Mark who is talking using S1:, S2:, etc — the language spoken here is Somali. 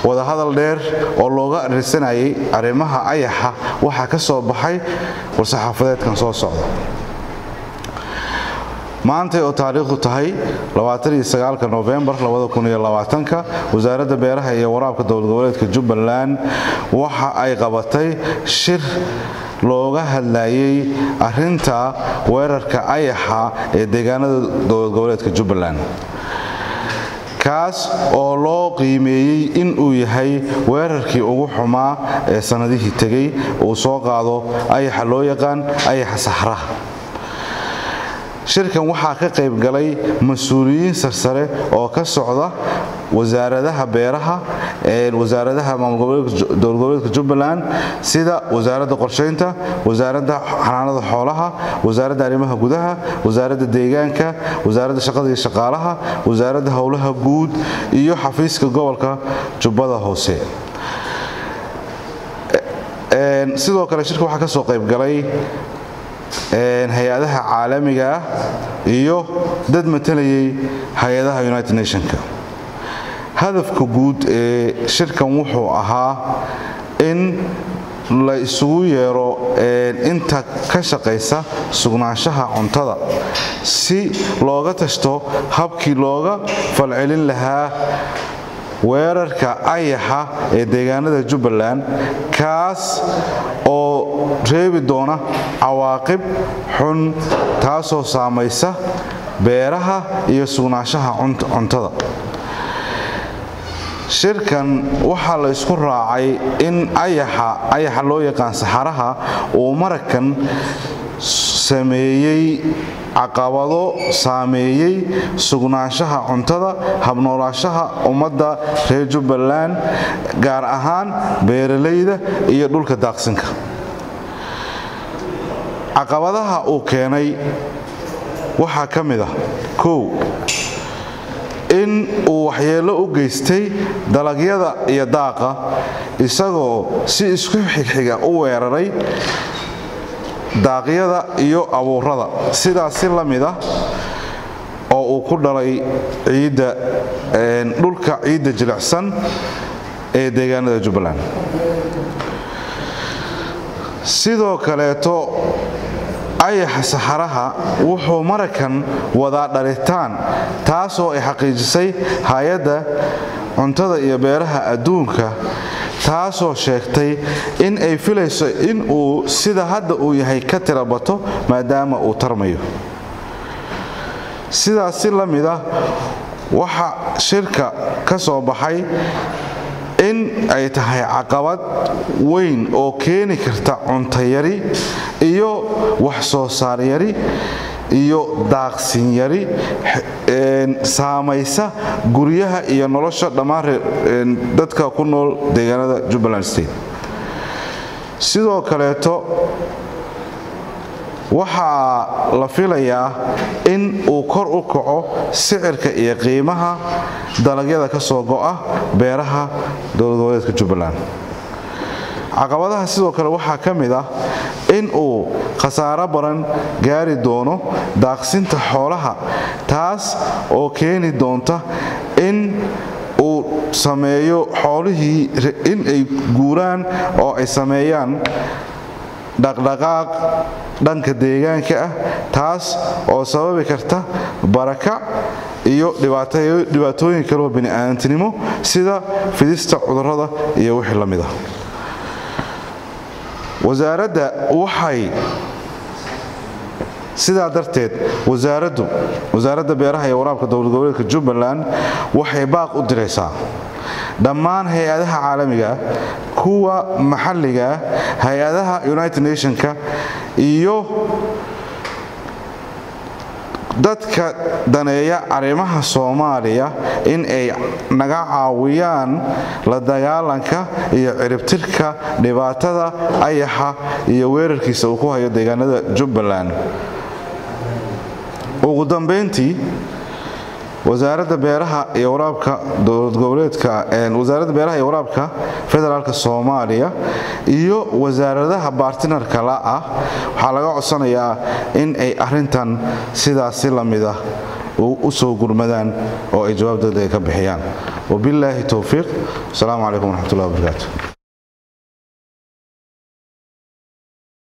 S1: wadahadal dheer oo looga arirsanayay arrimaha ayaxa waxaa ka soo baxay war-saxaafadeedkan soo socda maantay oo taariikhdu tahay novembar wasaaradda beeraha iyo waraabka dowlad goboleedka jubbaland waxa ay qabatay shir looga hadlayay arinta weerarka ayaxa ee deegaanada dowlad goboleedka jubbaland kaas oo loo qiimeeyey in uu yahay weerarkii ugu xumaa ee sannadihii tegey uu soo qaado ayaxa loo yaqaan ayaxa saxraha shirkan waxaa ka qayb galay mas-uuliyiin sarsare oo ka socda wasaaradaha beeraha wasaaradaha dowlad goboleedka jubbaland sida wasaaradda qorshaynta wasaaradda xanaanada xoolaha wasaaradda arrimaha gudaha wasaaradda deegaanka wasaaradda shaqada iyo shaqaalaha wasaaradda howlaha guud iyo xafiiska gobolka jubbada hoose sidoo kale shirka waxaa ka soo qayb galay hay-adaha caalamiga ah iyo dad matalayay hay-adaha united nationka hadafka guud ee shirkan wuxuu ahaa in la isugu yeero inta ka shaqaysa sugnaanshaha cuntada si looga tashto habkii looga falcelin lahaa weerarka ayaxa ee deegaanada jubbaland kaas oo reebi doona cawaaqib xun taasoo saamaysa beeraha iyo sugnaanshaha cuntada shirkan waxaa la isku raacay in ayaxa loo yaqaan saxaraha uu marakan sameeyey caqabado saameeyey sugnaanshaha cuntada habnoolaashaha ummadda reer jubbaland gaar ahaan beeralayda iyo dhulka daaqsinka caqabadaha uu keenay waxaa ka mid ah kow in uu waxyeello u geystay dalagyada iyo daaqa isagoo si isku xigxiga u weeraray daaqyada iyo abuurada sidaas si la mid ah oo uu ku dhalay ciidda dhulka ciidda jilicsan ee deegaanada jubbaland sidoo kaleeto ayaxa saxaraha wuxuu marakan wadaa dhalitaan taasoo ay xaqiijisay hay-adda cuntada iyo beeraha adduunka taasoo sheegtay in ay filayso in uu sida hadda uu yahay ka tira bato maadaama uu tarmayo sidaas si la mid ah waxa shirka ka soo baxay in ay tahay caqabad weyn oo keeni karta cuntayari iyo wax soo saar yari iyo daaqsin yari saamaysa guryaha iyo nolosha dhammaan dadka ku nool deegaanada jubbaland state sidoo kaleeto waxaa la filayaa in uu kor u kaco sicirka iyo qiimaha dalagyada ka soo go'a beeraha dowlad goboleedka jubbaland caqabadaha sidoo kale waxaa ka mid ah in uu khasaaro badan gaari doono daaqsinta xoolaha taas oo keeni doonta in uu sameeyo xoolihii in ay guuraan oo ay sameeyaan dhaqdhaqaaq dhanka deegaanka ah taas oo sababi karta barakac iyo dhibaatooyin kaleo bini'aadantinimo sida fidista cudurrada iyo wixii la mid ah wasaaradda waxay sidaa darteed wasaaraddu wasaaradda beeraha iyo waraabka dowlad goboleedka jubbaland waxay baaq u diraysaa dhammaan hay-adaha caalamigaah kuwa maxalligaah hay-adaha united nationka iyo dadka daneeya arrimaha soomaaliya in ay naga caawiyaan la dagaalanka iyo ciribtirka dhibaatada ayaxa iyo weerarkiisa uu ku hayo deegaanada jubbaland ugu dambayntii wasaaradda beeraha iyo waraabka dowlad goboleedka wasaaradda beeraha iyo waraabka federaalka soomaaliya iyo wasaaradaha baartinarka la ah waxaa laga codsanayaa in ay arintan sidaasi la mid ah u soo gurmadaan oo ay jawaab degdega ka bixiyaan wabilaahi towfiiq asalaamu calaykum waraxmatullahi wabarakaatu